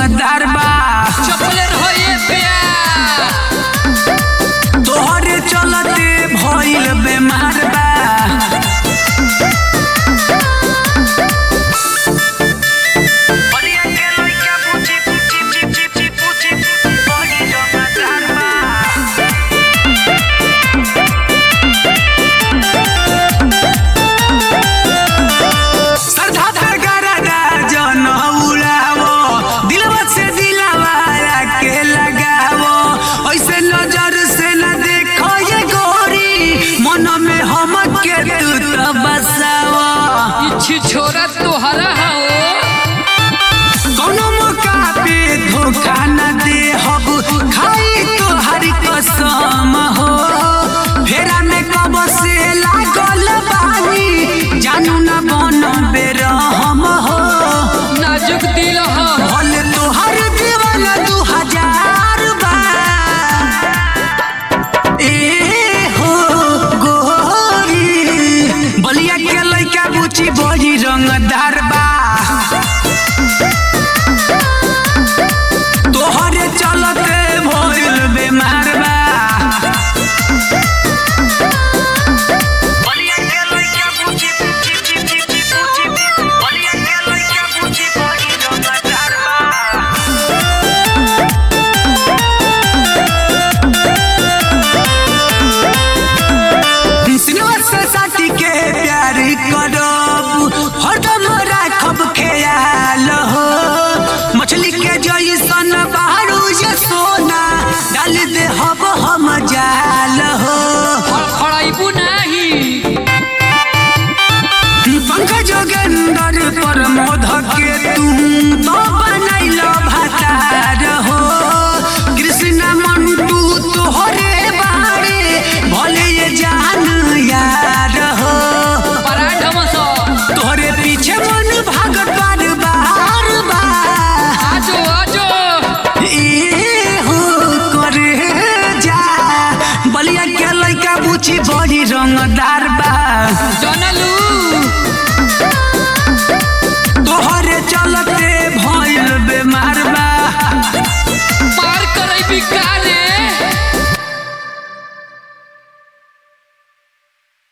रंगदार बा चपले रहो ये प्यार तोहरे चलते भइल बेमार बा श्रद्धा धरगरदा जन उड़ावो दिलवा से दिलवा के लगावो ऐसे नजर से न देखो ये गोरी मन में हम के तू तो बसावो इच्छी छोरा तोहरा हो कोनो मौका पे धोखा न दे हब खाई तो हरी कसम हो फेरा में कब से लागल बानी जानू न बन बेरहम हो नाजुक दिल हो भले तोहर जीवन दू हजार बा ए हो गोरी बलिया के लइका बुची बड़ी रंगदार बा तोहरे चलते भइल बेमार बा बलिया के लइका बुची बुची बुची बुची बलिया के लइका बुची बड़ी रंगदार बा सिनवा से साथी के प्यार करब हरदम राखब ख्याल हो मछली के जैसन बारू ये सोना डाल दे हब हम जाल हो खड़ाइबू नहीं पंकज जोगेंद्र पर मोध के तू तो बनैल भतार हो कृष्ण मंटू तोहरे बारे भले ये जान यार हो बड़ा ढमसो तोहरे पीछे मन भागत बार बार बार आजो आजो ए हो करे जा बलिया के लइका बुची बड़ी रंगदार बा जनलू